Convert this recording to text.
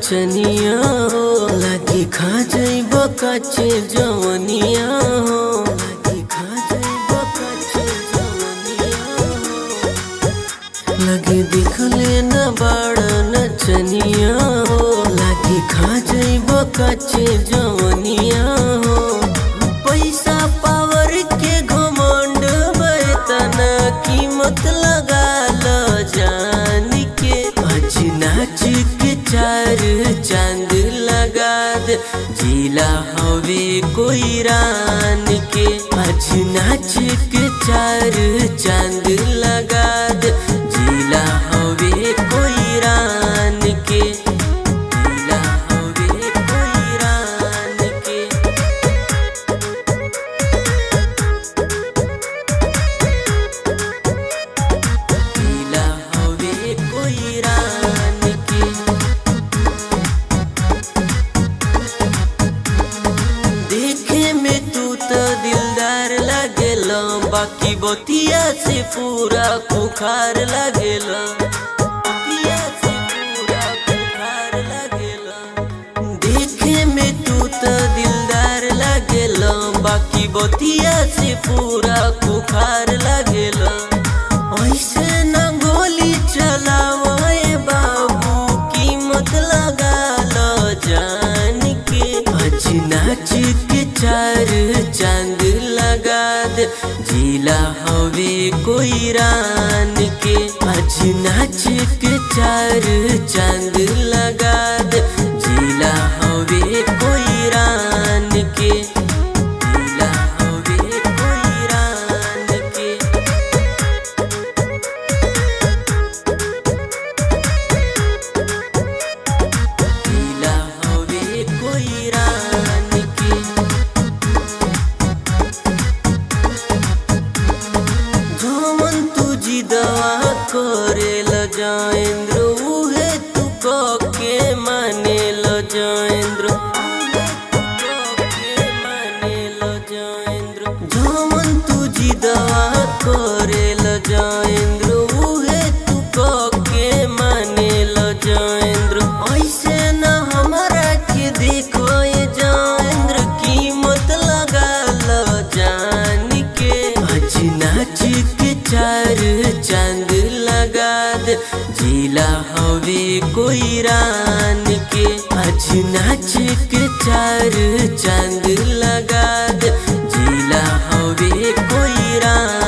नचनिया हो लागी खा जइब कच्चे जवनिया हो लागी खा जइब कच्चे जवनिया हो लगे दिखले न बड़ नचनिया हो लागी खा जइब कच्चे जवनिया हो पैसा पावर के घमंड तना कीमत लगा लो जान के आज नाच के चार चांद लगा दे जिला हवे कोई रान के आज नाच के चार चांद लगा दे जिला हवे कोई रान के जिला हवे कोई रान के जिला हवे कोई रान के देखे में तू तो दिलदार लगेल बाकी बतिया से पूरा खुखार लगेल बतिया से पूरा खुखार लगेल देखे में तू तो दिलदार लगेल बाकी बतिया से पूरा खुखार लगेल ऐसे न गोली चलावे बाबू कीमत लगा लो जान के आज नाच के चार चांद लगा दे जिला हवे कोई रान के आज नाच के चार चांद लगा दे जिला हवे कोई रान के जिला हवे कोई रान के जिला हवे कोई रान के जमन तुझी दवा करेल जाएंद्र उहे तू के मानेल जाएंद्र जमन तुझी दवा करेल जाएंद्र उहे तू के मानेल जाएंद्र ऐसे न हमारा के देखो ये जाएंद्र कीमत लगा लो जान के आज नाच के चार चांद लगा दे जिला हवे कोई रान के आज नाच के चार चांद लगा दे जिला हवे कोई रान